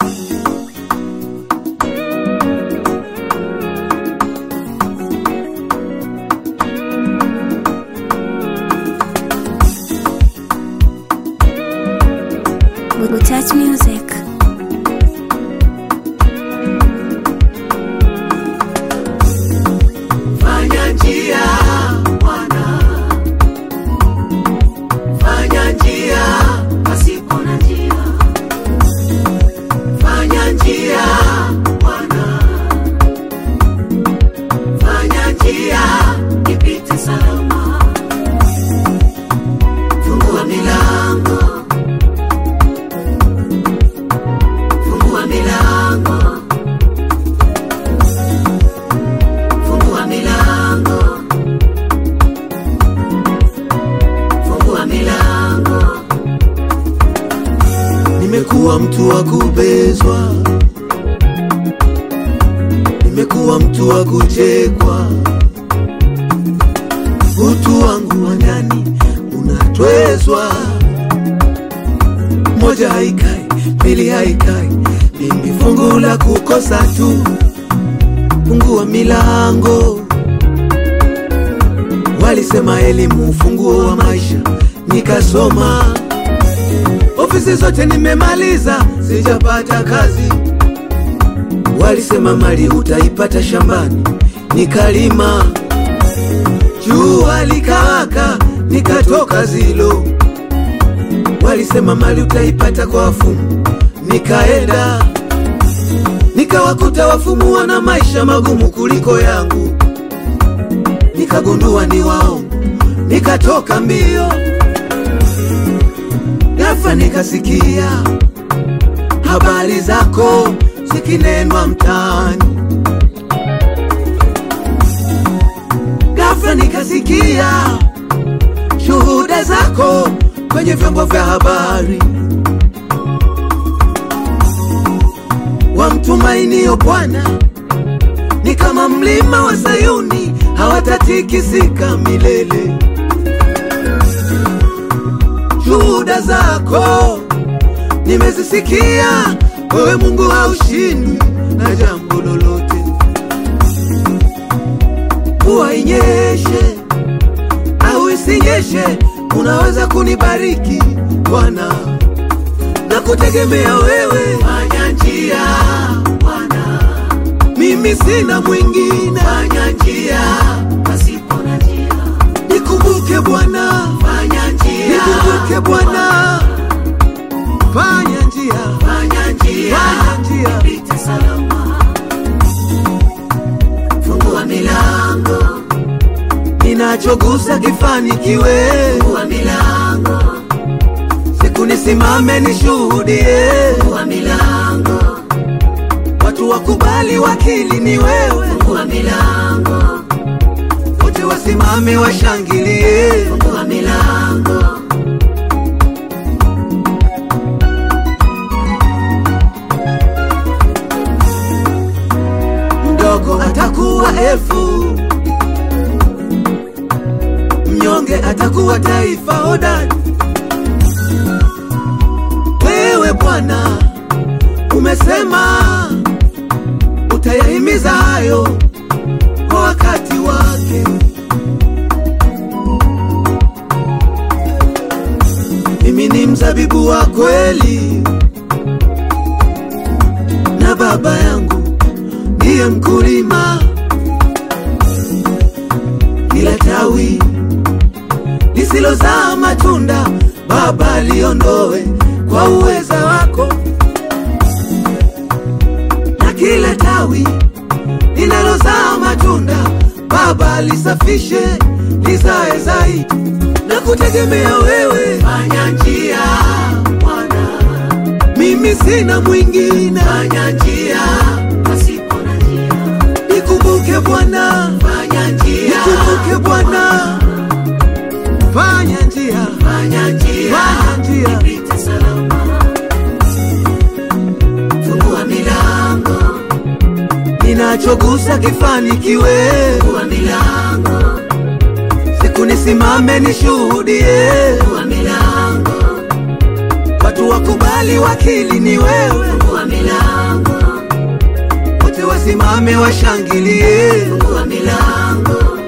Touch Music. Fanya njia Bwana, fanya njia pasipo na njia, fanya njia Bwana, fanya njia ipite salama, fungua milango, fungua milango fungua milango, fungua milango. Nimekuwa mtu wa kubezwa, nimekuwa mtu wa kuchekwa, utu wangu wa ndani unatwezwa. Moja haikai, mbili haikai, mimi fungu la kukosa tu fungua milango. Walisema elimu ufunguo wa maisha, nikasoma. Ofisi zote nimemaliza, sijapata kazi. Walisema mali utaipata shambani, nikalima. Jua likawaka, nikatoka zilo. Walisema mali utaipata kwa wafumu, nikaenda nikawakuta wafumu wana maisha magumu kuliko yangu, nikagundua ni waongo, nikatoka mbio. Ghafla nikasikia habari zako zikinenwa mtaani, ghafla nikasikia shuhuda zako kwenye vyombo vya habari. wamtumainio Bwana ni kama mlima wa Sayuni, hawatatikisika milele. Shuhuda zako nimezisikia, wewe Mungu haushindwi na jambo lolote. Mvua inyeshe au isinyeshe, unaweza kunibariki Bwana na kutegemea wewe. Fanya njia Bwana, mimi sina mwingine. Fanya njia pasipo na njia, nikumbuke Bwana. Fanya njia, nikumbuke Bwana. Fanya njia, fanya njia, fanya njia, ipite salama. Fungua milango, ninachogusa kifanikiwe. Fungua milango siku nisimame nishuhudie fungua milango, watu wakubali wakili ni wewe. Fungua milango, wote wasimame washangilie. Fungua milango, mdogo atakuwa elfu, mnyonge atakuwa taifa hodari wewe Bwana umesema utayahimiza hayo kwa wakati wake. Mimi ni mzabibu wa kweli, na Baba yangu ndiye mkulima. Kila tawi lisilozaa matunda Baba liondoe kwa uweza wako, na kila tawi linalozaa matunda Baba lisafishe lizae zaidi, na kutegemea wewe. Fanya njia Bwana, mimi sina mwingine. Fanya njia pasipo na njia, nikumbuke Bwana. Fanya njia, nikumbuke Bwana. Fanya njia, fanya njia, fanya njia ipite salama. Fungua milango, ninachogusa kifanikiwe. Fungua milango, siku nisimame nishuhudie. Fungua milango, watu wakubali wakili ni wewe, fungua milango, wote wasimame washangilie. fungua milango,